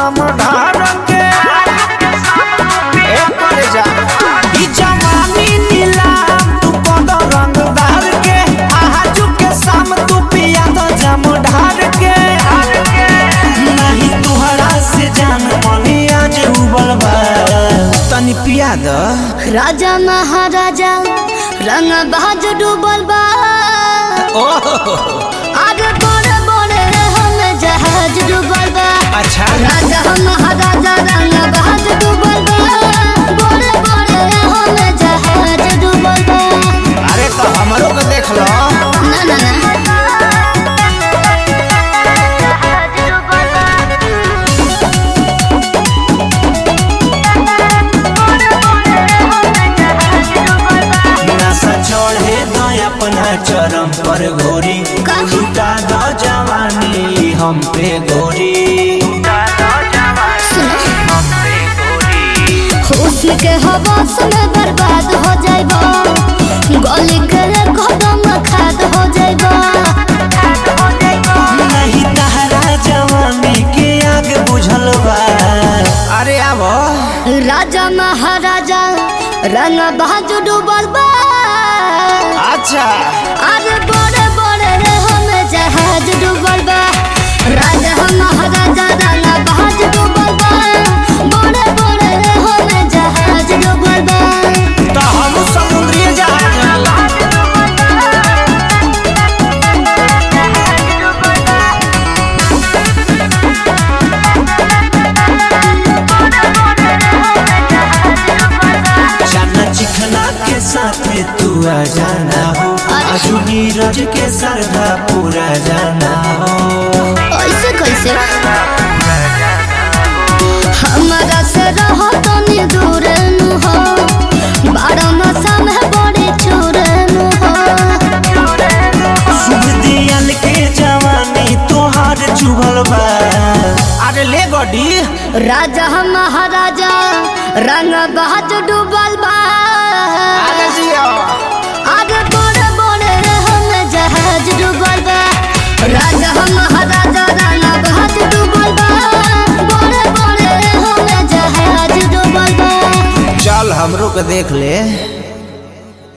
जम ढार के ए परे जा ई जवानी नीलाम तू कद रंगदार के आजू के शाम तू पिया तो जम ढार के नहीं तुहरा से जान मनी आज उबल बा तनी पिया द राजा महाराजा रंग बाज डूबल बा आगे बड़े बड़े हम जहाज डूबल बा अच्छा राजा महाराजा रंग बाज डूबल बा बड़े बड़े हम जहाज डूबल बा अरे तो हमरो के देख लो ना ना ना नशा चढ़े न अपना चरम पर घोरी का? लुटा दो जवानी हम पे गोरी हुस्न के हवास में बर्बाद हो जाइबा गली के कदम खाद हो जाइबा नहीं तहरा जवानी के आग बुझल बा अरे आबो राजा महाराजा रंग बाज डूबल बा अच्छा अरे बड़े बड़े हम जहाज डूबल बा राजा महाराजा रंग बाज डूबल बा बड़े बड़े हम जहाज डूबल बा तो हम समुद्री जहाज जाना चिखना के साथ तू आ जाना हो आजू नीरज के सरधा पूरा जाना हो ऐसे कैसे हमारा से रहो तो नी दूर नु हो बारह नशा में बड़े चोर नु हो शुभ दियल के जवानी तोहार चुभल बा अरे ले गडी राजा महाराजा रंग बहाज डूबल बा अरे जियो आगे बड़े बड़े हम जहाज डूबल बा राजा महाराजा रंग बहाज डूबल बा बड़े बड़े हम जहाज डूबल बा चल हमरो के देख ले